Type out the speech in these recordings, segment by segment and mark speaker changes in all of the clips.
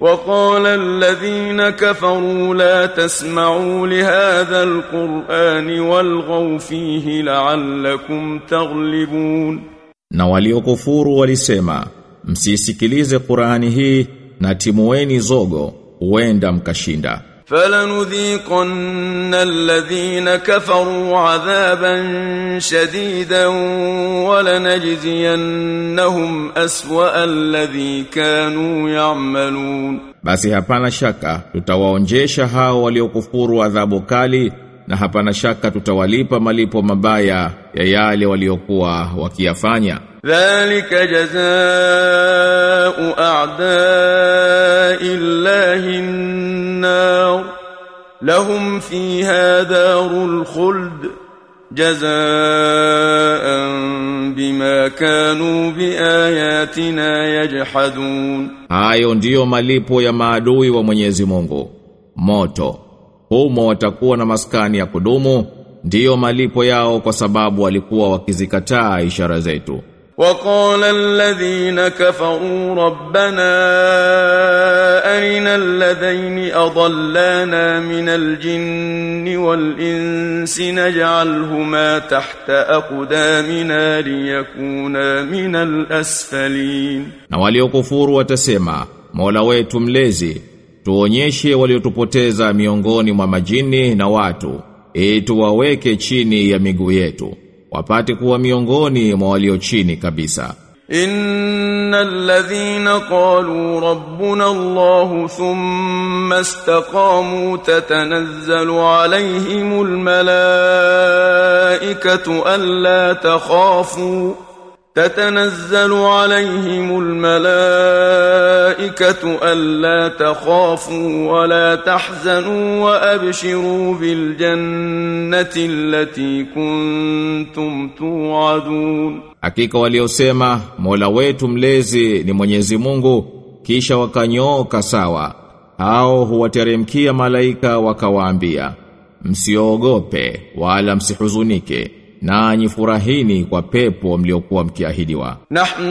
Speaker 1: وقال الذين كفروا لا تسمعوا لهذا القرآن والغوا فيه لعلكم تغلبون
Speaker 2: Na waliokufuru walisema, msisikilize Qur'ani hii na timueni zogo, huenda mkashinda.
Speaker 1: فلنذيقن الذين كفروا عذابا شديدا ولنجزينهم أسوأ الذي كانوا يعملون
Speaker 2: Basi hapana shaka tutawaonjesha hao waliokufuru adhabu kali na hapana shaka tutawalipa malipo mabaya ya yale waliokuwa wakiyafanya.
Speaker 1: ذلك جزاء أعداء الله النار لهم فيها دار الخلد جزاء بما كانوا بآياتنا يجحدون
Speaker 2: Hayo ndiyo malipo ya maadui wa Mwenyezi Mungu. Moto. Humo watakuwa na maskani ya kudumu, ndiyo malipo yao kwa sababu walikuwa wakizikataa ishara zetu.
Speaker 1: وقال الذين كفروا ربنا أرنا الذين أضلانا من الجن والإنس نجعلهما تحت أقدامنا ليكونا من الأسفلين
Speaker 2: Na waliokufuru watasema, Mola wetu mlezi, tuonyeshe waliotupoteza miongoni mwa majini na watu, ili tuwaweke chini ya miguu yetu, wapate kuwa miongoni mwa walio chini kabisa.
Speaker 1: إن الذين قالوا ربنا الله ثم استقاموا تتنزل عليهم الملائكة ألا تخافوا تتنزل عليهم الملائكة ألا تخافوا ولا تحزنوا وأبشروا بالجنة التي كنتم توعدون
Speaker 2: Hakika waliosema Mola wetu mlezi ni Mwenyezi Mungu kisha wakanyooka sawa hao huwateremkia malaika wakawaambia msiogope wala msihuzunike nanyi furahini kwa pepo mliokuwa mkiahidiwa
Speaker 1: نحن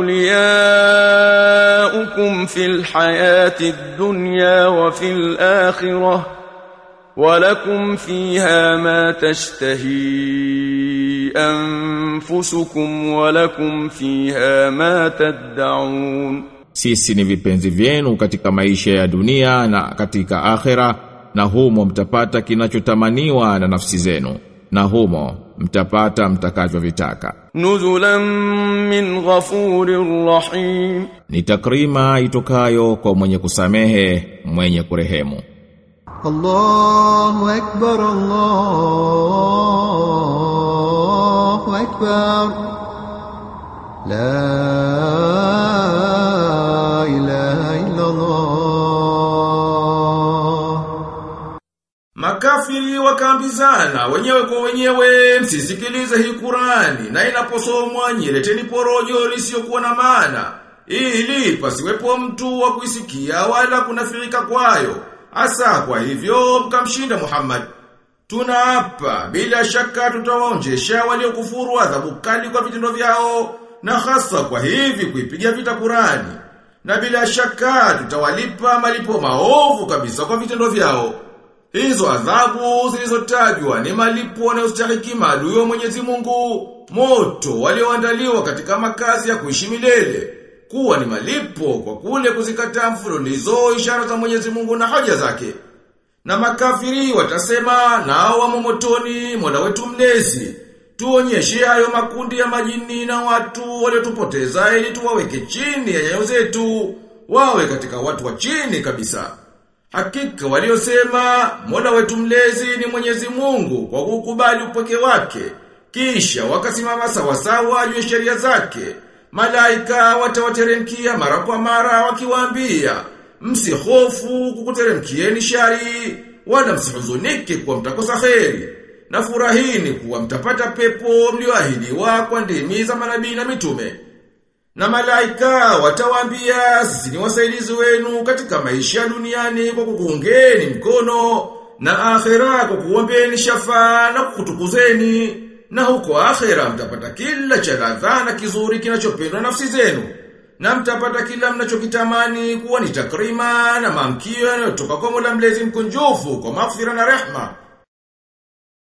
Speaker 1: أولياؤكم في الحياة الدنيا وفي الآخرة ولكم فيها ما تشتهي أنفسكم ولكم فيها ما تدعون
Speaker 2: sisi ni vipenzi vyenu katika maisha ya dunia na katika akhera na humo mtapata kinachotamaniwa na nafsi zenu na humo mtapata mtakavyovitaka
Speaker 1: نزلا من غفور رحيم
Speaker 2: ni takrima itokayo kwa mwenye kusamehe mwenye kurehemu
Speaker 3: الله أكبر الله أكبر لا إله إلا الله
Speaker 4: Makafiri wakaambizana wenyewe kwa wenyewe msisikilize hii Qurani na inaposomwa nyileteni porojo lisiyokuwa na maana ili pasiwepo mtu wa kuisikia wala kunafirika kwayo hasa kwa hivyo mkamshinda Muhammad Tunaapa bila shaka tutawaonjesha waliokufuru adhabu kali kwa vitendo vyao na hasa kwa hivi kuipiga vita Qurani na bila shaka tutawalipa malipo maovu kabisa kwa vitendo vyao Hizo adhabu zilizotajwa ni malipo yanayostahili maadui wa Mwenyezi Mungu, moto walioandaliwa katika makazi ya kuishi milele, kuwa ni malipo kwa kule kuzikataa mfululizo ishara za Mwenyezi Mungu na haja zake. Na makafiri watasema nao wamo motoni, Mola wetu mlezi, tuonyeshe hayo makundi ya majini na watu waliotupoteza ili tuwaweke chini ya nyayo zetu, wawe katika watu wa chini kabisa. Hakika waliosema Mola wetu mlezi ni Mwenyezi Mungu kwa kukubali upweke wake kisha wakasimama sawa sawa juu ya sheria zake malaika watawateremkia mara kwa mara wakiwaambia msihofu kukuteremkieni shari wala msihuzunike kwa mtakosa kheri na furahini kuwa mtapata pepo mlioahidiwa kwa ndimi za manabii na mitume na malaika watawaambia sisi ni wasaidizi wenu katika maisha duniani kwa kukuungeni mkono na akhera kwa kuombeni shafaa na kukutukuzeni na huko akhera mtapata kila cha ladha na kizuri kinachopendwa nafsi zenu na mtapata kila mnachokitamani kuwa ni takrima na maamkio yanayotoka kwa Mola mlezi mkunjufu kwa maghfira na rehma